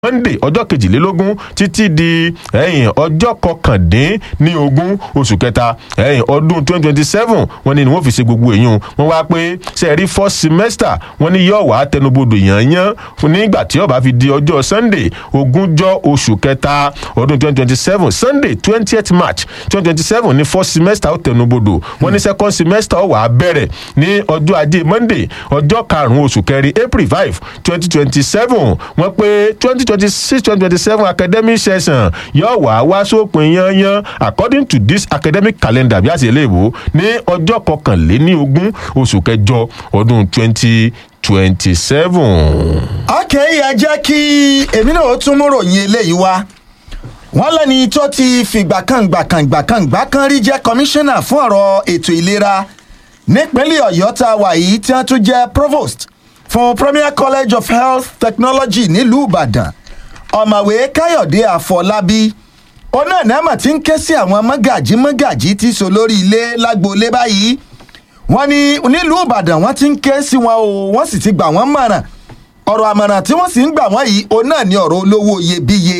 monday ọjọ́ kejìlélógún títí di ẹ̀yìn ọjọ́ kọkàndínní ogún oṣù kẹta ẹ̀yìn ọdún twenty twenty seven wọ́n ní ni wọ́n fi ṣe gbogbo èyí wọ́n wá pé sẹ́ẹ̀rí first semester wọ́n ní yóò wá tẹnubodò yànyàn nígbà tí ó bá fi di ọjọ́ sunday ogúnjọ́ oṣù kẹta ọdún twenty twenty seven sunday twentieth march twenty twenty seven ní first semester ó tẹnubodò wọ́n ní second semester ó wà á bẹ̀rẹ̀ ní ọjọ́ ajé monday ọjọ́ karùn-ún oṣù kẹrin april five twenty twenty seven wọ́n pé twenty twenty six twenty twenty seven academic session yóò wá wá sópin yanyan according to this academic calendar bí a ṣe lè wò ní ọjọ́ kọkànléní ogún oṣù kẹjọ ọdún twenty twenty seven. ọkẹ́ ẹ jẹ́ kí èmi náà ó tún mú ròyìn eléyìí wá wọ́n lẹ́ni tó ti fìgbà kan gbà kan gbà kan gbà kan rí jẹ́ kọmíṣánná fún ọ̀rọ̀ ètò ìlera nípínlẹ̀ ọ̀yọ́ tá a wà yìí tí wọ́n tún jẹ́ provost fún premier college of health technology nílùú ìbàdàn ọ̀mọ̀wé káyọ̀dé àfọlábí ọ̀nà nàmà tí ń ké sí àwọn mọ́gàjí mọ́gàjí tí so lórí ilé lágboolé báyìí wọ́n ní nílùú ìbàdàn wọ́n ti ń ké sí wọn o wọ́n sì ti gbà wọ́n mọ̀ràn ọ̀rọ̀ àmọ̀ràn tí wọ́n sì ń gbà wọ́n yìí òun náà ní ọ̀rọ̀ olówó iyebíye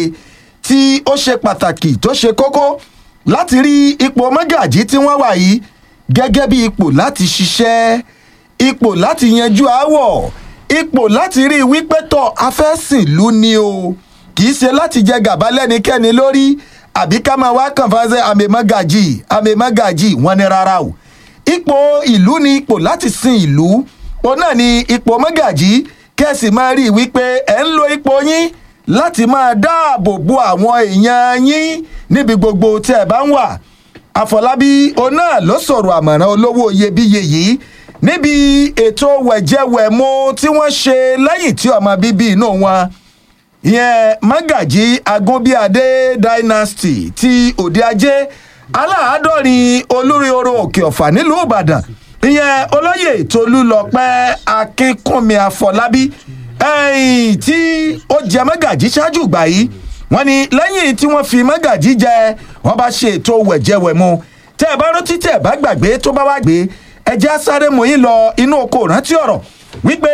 tí ó ṣe pàtàkì tó ṣe kókó láti rí ipò mọ́gàjí tí wọ́n wà yìí gẹ́gẹ́ bí ipò láti ṣiṣẹ́ ipò láti yanjú aáwọ̀ ipò láti rí wípé tọ̀ afẹ́sìnlú ni o kì í ṣe láti jẹ gàba lẹ́nikẹ́ni lórí àbí ká máa wá kàn fáṣẹ àmèmọ́gàjì àmèmọ́gàjì wọn ni rárá o ipò ìlú ni ipò láti sin ìlú òun náà ni ipò mọ́gàjì kẹ́sì máa rí wípé ẹ̀ ń lo ipò yín láti máa dáàbò bo àwọn èèyàn yín níbi gbogbo tí ẹ bá ń wà àfọlábí òun náà ló sọ̀rọ̀ àmọ̀ràn olówó iyebíye yìí níbi ètò wẹ̀jẹ̀wẹ̀mu tí wọ́n ṣe lẹ́yìn tí ọmọ bíbí inú wọn ìyẹn magaji agunbíadé dynasty ti òde ajé aláàádọ́rin olóríoro òkè ọ̀fà nílùú ìbàdàn ìyẹn olóyè tolúlọpẹ́ akínkúnmi àfọlábí ẹ̀yìn tí ó jẹ magaji ṣáájú ìgbà yìí wọ́n ní lẹ́yìn tí wọ́n fi magaji jẹ wọ́n bá ṣe ètò wẹ̀jẹ̀wẹ̀mu tẹ́ ẹ bá rántí tẹ́ ẹ bá gbàgbé tó bá wá gbé ẹjẹ́ sáré mòyìn lọ inú oko rántí ọ̀rọ̀ wípé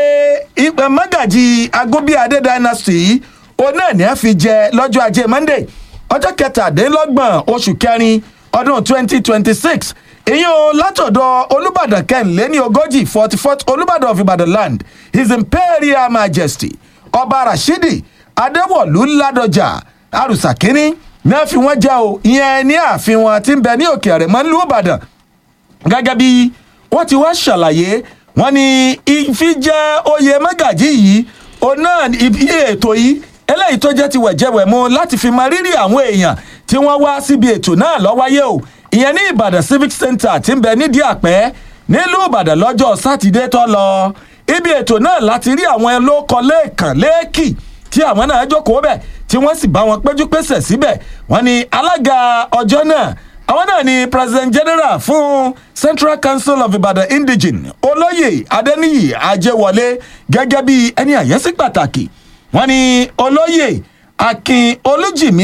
magaji agunbíadé dynasty òun náà ní a fi jẹ lọ́jọ́ ajé monday ọjọ́ kẹtàdínlọ́gbọ̀n oṣù kẹrin ọdún twenty twenty six ìyẹn o látọ̀dọ̀ olùbàdàn kẹ́hìnléní ogójì forty fourth olùbàdàn of ibadan land his imperial majesty ọba rashidi adéwọ̀lú ládọjà àrùsà kínní ní a fi wọ́n jẹ́ o ìyẹn ní ààfin wọn ti ń bẹ ní òkè àrẹ̀mọ́ nílùú ìbàdàn gẹ́gẹ́ bí wọ́n ti wá ṣàlàyé wọ́n ní ìfijẹ́ oyè mẹ́gàjì yìí òun náà iye ètò yìí eléyìí tó jẹ́ ti wẹ̀jẹ̀wẹ̀mu láti fi máa rírì àwọn èèyàn tí wọ́n wá síbi ètò náà lọ́wáyé o ìyẹn ní ìbàdàn civic center ti ń bẹ nídìí àpẹ́ nílùú ìbàdàn lọ́jọ́ sátidé tó lọ ibi ètò náà láti rí àwọn olóko lẹ́ẹ̀kan lẹ́ẹ̀kì tí àwọn náà jókòó bẹ̀ tí wọ́n sì bá wọn péjú pésẹ̀ síbẹ̀ wọ́n ní alága ọjọ́ náà àwọn náà ni president general fún central council of ibadan indigene olóyè adeniyi ajẹwọlé gẹ́gẹ́ bí ẹni àyẹ́sí pàtàkì wọ́n ní olóyè akin olújìmí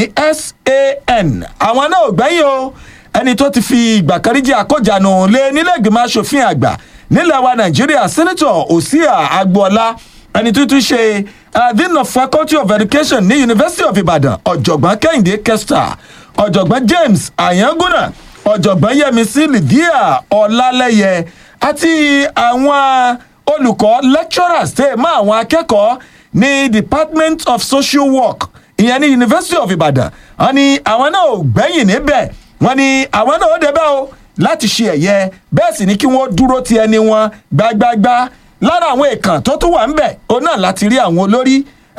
san àwọn náà ò gbẹ́yìn o ẹni tó ti fi ìgbà kan rí jẹ́ àkójànù lé nílẹ̀gbìmọ̀ asòfin àgbà nílẹ̀ wa nàìjíríà senator osia agboola ẹni tó tún ṣe dean of faculty of education ní university of ibadan ọ̀jọ̀gbọ́n kẹ́hìndé kester ọ̀jọ̀gbọ́n james àyángúnà ọ̀jọ̀gbọ́n yẹmísí lydia ọ̀làlẹ́yẹ àti àwọn olùkọ́ lecturers tẹ̀ mọ́ àwọn akẹ́kọ̀ọ́ ní department of social work ìyẹn ní university of ibadan wọn ni àwọn náà ò gbẹ́yìn níbẹ̀ wọn ni àwọn náà ó débẹ̀ o láti ṣe ẹ̀yẹ bẹ́ẹ̀ sì ni kí wọ́n dúró ti ẹni wọn gbágbágbá lára àwọn èèkàn tó tún wà ń bẹ̀ òun náà láti rí àwọn olórí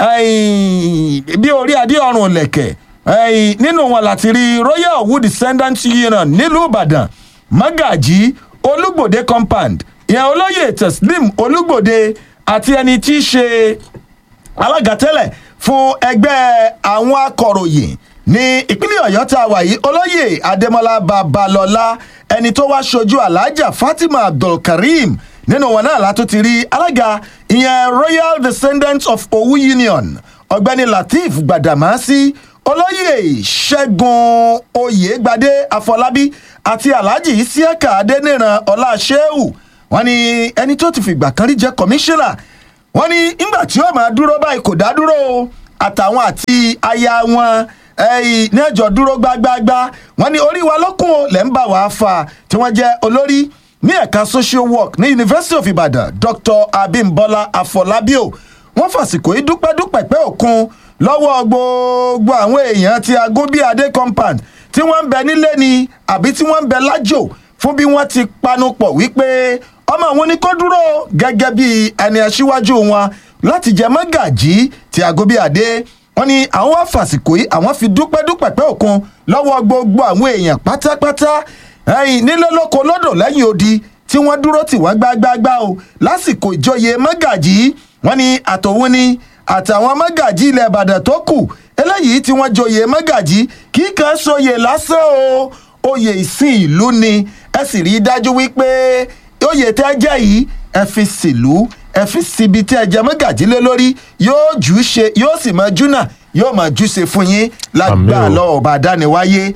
bí orí adé ọrùn lẹ̀kẹ̀ nínú wọn láti rí royal wood descendant union nílùú ìbàdàn magaji olúgbòde compound ìyẹn olóyè teslim olúgbòde àti ẹni tí í ṣe alága tẹ́lẹ̀ fún ẹgbẹ́ àwọn akọ̀ròyìn ní ìpínlẹ̀ ọ̀yọ́ tá a wà yìí olóyè adémọlá babalọ́lá ẹni tó wá ṣojú alájà fatima abdulkareem nínú wọn náà látó ti rí alága ìyẹn royal descendants of owu union ọ̀gbẹ́ni lateef gbàdàmásí olóyè ṣẹ́gun oyègbadé afọlábí àti alhaji isiaka adẹniran ọláṣẹ́hù wọn ni ẹni tó ti fìgbà kan rí jẹ́ kọmíṣánná wọn ní ńgbà tí ó máa dúró báyìí kò dá dúró o àtàwọn àti aya wọn ẹyìn ní ẹjọ́ dúró gbágbáágbá wọ́n ní orí wa lókun o lẹ́ ń bá wa fà tí wọ́n jẹ́ olórí ní ẹ̀ka social work ní university of ibadan dr abimbola afọlábíò wọ́n fàsìkò yìí dúpẹ́dúpẹ́ pé òkun lọ́wọ́ gbogbo àwọn èèyàn ti agúnbíadé compound tí wọ́n ń bẹ nílé ni àbí tí wọ́n ń bẹ lájò fún bí wọ́n ti panupọ̀ wípé ọmọ àwọn ní kó dúró gẹ́gẹ́ bí ẹni aṣíwájú wọn láti jẹ mọ́gàjí ti agúnbíadé wọ́n ní àwọn wá fàsìkò yìí àwọn fi dúpẹ́dúpẹ́ pé òkun lọ́wọ́ gbogbo àwọn èèyàn pátápátá ẹ̀yìn nílé lóko lọ́dọ̀ lẹ́yìn odi tí wọ́n dúró tì wọ́n gbágbágbá o lásìkò ìjọyè mọ́gàjí wọ́n ní àtòun ni àtàwọn mọ́gàjí ilẹ̀ ìbàdàn tó kù eléyìí tí wọ́n joyè mọ́gàjí kì í kàn sóyè lásán o oyè ìsìn ìlú ni ẹ sì rí i dájú wípé oyè tẹ́ jẹ́ yìí ẹ fi sílùú ẹ fi síbi tí ẹ jẹ mọ́gàjí lé lórí yóò jù ú ṣe yóò sì máa júnà yóò máa jù ṣe fún yín lágbà Àmín o. lọ ọba dániwáyé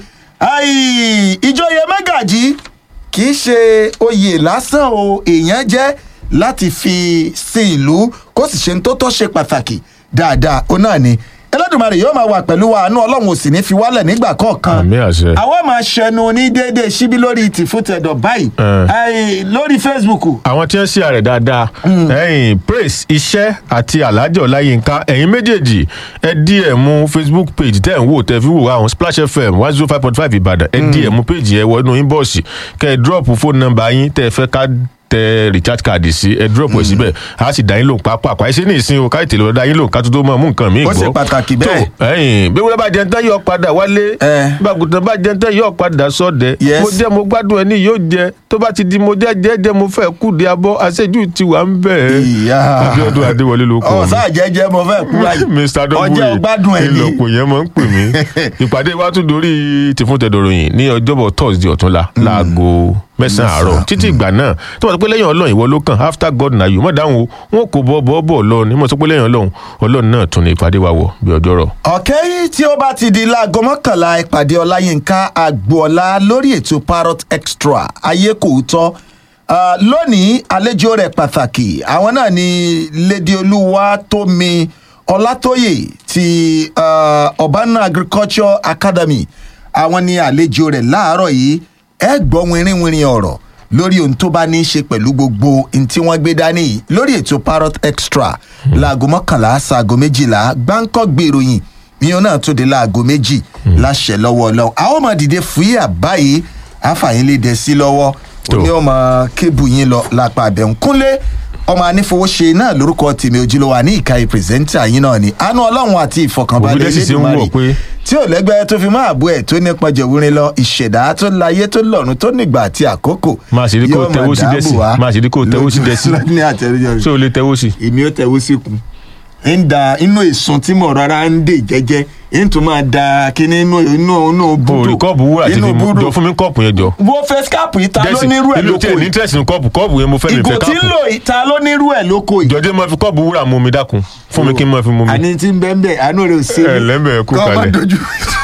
Ai, ìjòyè mọ́gàjí kì í ṣe oyè lásán o èèyàn jẹ́ láti fi sin ìlú kó sì ṣe ń tó tọ́ ṣe pàtàkì dáadáa ó náà ni ẹlẹ́dùnmarè yóò máa wà pẹ̀lú wa àánú ọlọ́run ò sì ní fi wálẹ̀ nígbà kọ̀ọ̀kan àmì àṣẹ. àwọn máa ṣẹnu ní déédéé síbí lórí tìfútẹ̀dọ̀ báyìí Eh. Ai, lórí facebook àwọn tí wọ́n ṣe àrẹ̀ dáadáa ẹ̀yìn praise iṣẹ́ àti alhaji ọláyínká ẹ̀yin méjèèjì ẹ dm facebook page tẹ́ ẹ̀ ń wò tẹ́ fi wò àwọn splash fm one zero five point five ìbàdàn ẹ dm page ẹ wọnú inbox kẹ́ ẹ drop phone number yín tẹ́ ẹ fẹ́ ká tẹ recharge card sí ẹ drop ẹ síbẹ̀ a sì dá yín lòun pápá ẹ ṣe ní ìsìn o ká ètè lọ́ọ́ dá yín lòun ká tó tó máa mú nǹkan míì Ó gbọ́ ṣe pàtàkì bẹ́ẹ̀. tó ẹ̀yìn bí wọ́n bá jẹun tán yóò padà wálé Eh. bàgùtàn bá jẹun tán yóò padà sọ́dẹ̀ Yes. mo jẹ́ mo gbádùn ẹni yóò jẹ tó bá ti di mo jẹ́ jẹ́ jẹ́ mo fẹ́ kú di abọ́ àṣejù ti wà ń bẹ̀. ìyá abiodun adéwọlé ló kọ mi. ọ̀sán àjẹjẹ mo fẹ́ kú láyé mr ọjọ́ dọ́gbùrì ọgbádùn ẹ̀ ni ìlọ̀pọ̀ yẹn máa ń pè mí. ìpàdé wa tún dorí tìfúntẹ̀dọ̀rọ̀yìn ní ọjọ́bọ̀ thursday ọ̀túnla láago mẹ́sàn-án àárọ̀ títí ìgbà náà tó wà sọ pé lẹ́yìn ọlọ́run ìwọ ló kàn after god na you mọ̀ dáhùn o wọn kò bọ́ bọ́ bọ́ lọ ni mo sọ pé lẹ́yìn ọlọ́run ọlọ́run náà tún ní ìpàdé wa wọ̀ bí ọjọ́ rọ̀. ọ̀kẹ́ yìí tí ó bá ti di láago mọ́kànlá ìpàdé ọláyínká agboola lórí ètò parrot extra ayé kò tọ́ Ah, lónìí àlejò rẹ̀ pàtàkì àwọn náà ni lady olúwa tómi ọlátóyè ti ah, urbana agriculture academy àwọn ni àlejò rẹ̀ láàárọ̀ yìí ẹ gbọ́ wìnrìnwìnrìn ọ̀rọ̀ lórí ohun tó bá ní í ṣe pẹ̀lú gbogbo ohun tí wọ́n gbé dání yìí lórí ètò parrot extra láago mọ́kànlá ṣaago méjìlá gbáǹkọ́ gbèròyìn ìyẹn náà tó dé láago méjì láṣẹ lọ́wọ́ ọlọ́run àwọn ọmọ dìde fúyà báyìí àfàyín lè dẹ sí lọ́wọ́ Tó. òní ọmọ kébù yín lọ lápá abẹ́hùn kúnlé ọmọ anífowóṣe náà lórúkọ tèmi ojúlówó àní ìkàyè pírẹsẹ́ńtà yín náà ni àánú ọlọ́run àti ìfọkànbalẹ̀ Òbí dẹ̀ sì ṣe ń wọ̀ Elédùmarè pé- tí ò lẹ́gbẹ́ tó fi máa bú ẹ̀ tó nípa jẹ̀wúrin lọ ìṣẹ̀dá tó láyé tó lọ́run tó nígbà àti àkókò máa ṣe rí kó yóò máa tẹwó sí dáàbò dẹ́sì wá máa ṣe rí kó tẹwó sí dẹ́sì lójú- ní àtẹ̀rẹ́jọ́ rẹ̀ ṣé o lè tẹwó sí. èmi ó tẹ̀wó síkùn ń da inú ìsun tí mo rọra ń dè jẹ́jẹ́ ń tún máa da kíní inú inú inú o búdò rí kọ́ọ̀bù wúrà tí inú fi mú búdò jọ fún mi kọ́ọ̀pù yẹn jọ. wo fẹ́ skáàpù ìta ló Dẹ́sì, nírú ẹ̀ ìlú lóko tí ẹ̀ ní yìí interest ní kọ́ọ̀pù kọ́ọ̀pù yẹn mo fẹ́ mi ìgò fẹ́ tí ń káàpù. lò ìta ló nírú ẹ̀ lóko yìí. jọjẹ́ máa fi kọ́ọ̀bù wúrà mú mi dákun fún mi kí n máa fi mú mi. àní tí ń bẹ́ẹ̀ bẹ́ẹ̀ àánú rẹ̀ ò sí. Ẹ lẹ́mbẹ̀ẹ́ kú Kọ́ ọ má kalẹ̀. dojú